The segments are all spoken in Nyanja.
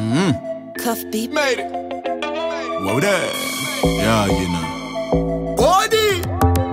Cuff beat. Made it. Whoa there. Yeah, you know. Body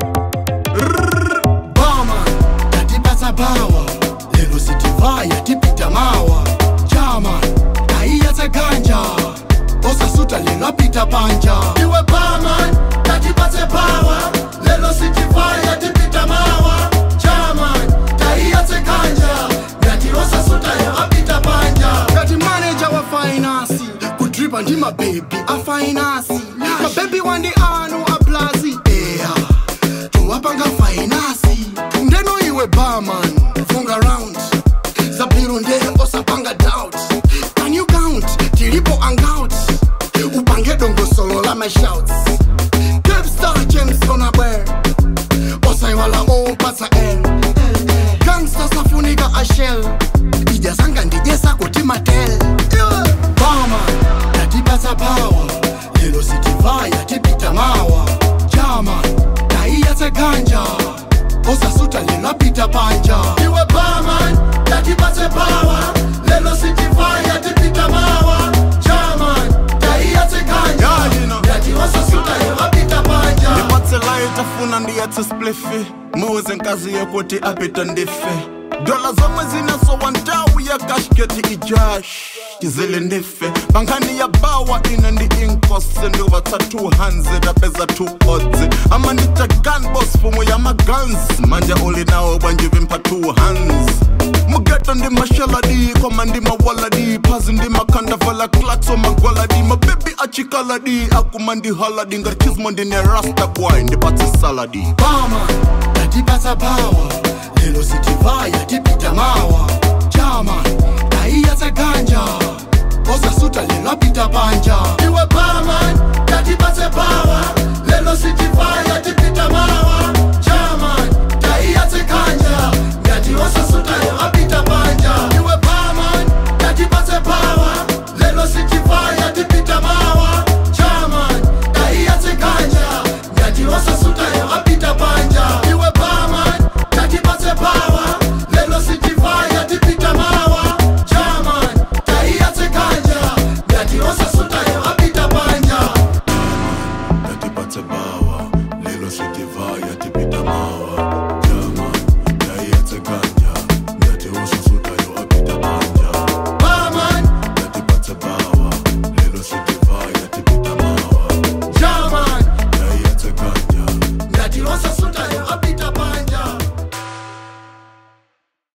Bama Tatipasa power Lelo sitivaya tipita mawa Chama Taiyatsa ganja Osasuta lelo apita panja Iwe bama Tatipatse power Lelo sitivaya tipita mawa Chama Taiyatse ganja Ngati osasuta lelo apita panja Ngati manager wa finance Kudripa ndi mababy a finance Mababy wandi anu a plazi Yeah towapanga fainasi ndeno iwe barman funga round zabhiro ndee osapanga doubt can you count tilipo hangout upange dongosolo la mashouts capstar james onabwer osaiwala opatsa l gangsta safunika ashel ijasanga ndijesa kuti matel bama tatipatsa power lelo sitivaya tipita mawa jama taiyatse ganja osasuta lelo apita panja iwe baman tatipatse power lelo sitivaya tipita mawa jaman taiyatse ganja Yeah, you know. ngati osasuta lelo apita panja ndipatse light afuna ndiyatse splifi muze nkazi yokuti apita ndife dola zomwe zinasowa ntawu ya kashketi ijash chizile ndife pankhani ya bawa ine ndi inkosi ndivatsa 200 apeza 2 odzi amanita gunbos fumo ya magans manje uli nawo bwanjivimpa 2 hands mugeto ndi mashaladi koma ndi mawaladi phazi ndi makhandavala klakso magwaladi mabebi achikaladi akuma ndi haladi ngati chismo ndine rasta boy ndipatse saladi bama tatipatsa power lelo sitivaya tipita mawa jama